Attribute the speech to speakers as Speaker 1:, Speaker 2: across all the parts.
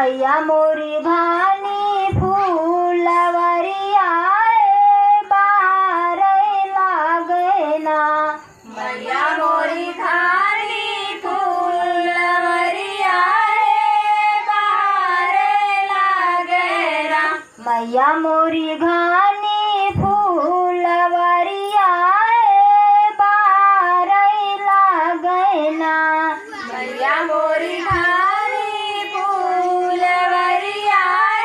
Speaker 1: मैया मोरी भानी फूलवरिया बाहर लागे ना
Speaker 2: मैया मोरी धानी फूलवरिया बाहर लागेरा
Speaker 1: मैया मोरी घानी फूलवरिया बाहर लागे ना
Speaker 2: मैया मोरी धानी फूलवरिया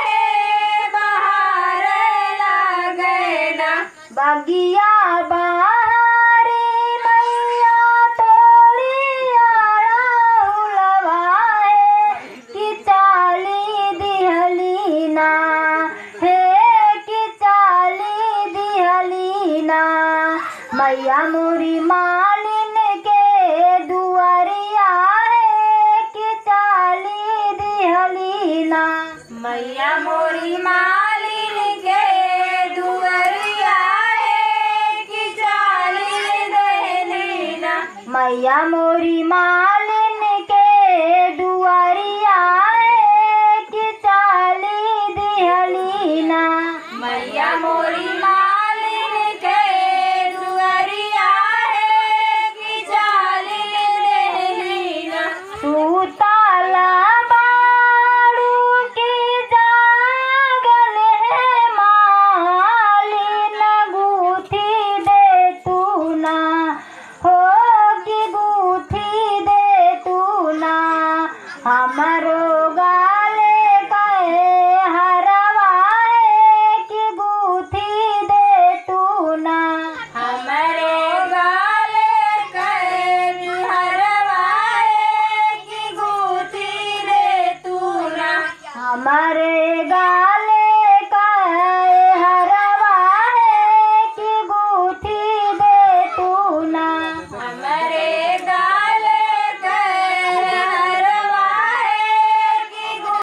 Speaker 2: बाहर लागेरा
Speaker 1: बगिया बाहरी मैया तोड़ी उलवाए कि चाली दिहलीना हे कि चाली दिहलीना मैया मोरी मालिन के दुआरिया है कि चाली दिहलीना
Speaker 2: मैया मोरी मालिन के दुअरिया है कि चाली देलीना
Speaker 1: मैया मोरी मालिन के दुआरिया है कि चाली दिहलीना
Speaker 2: मैया मोरी मालिन के दुअरिया है कि चाली देलीना
Speaker 1: सूताला बाड़ू की जागल है मालिन गूथी दे तू ना हो कि गूथी दे तू ना हमरो गाले गए हरवा है कि गूथी दे तू ना
Speaker 2: हमरे गाले कर हरवाए कि गूथी रे तू ना
Speaker 1: हमारे गा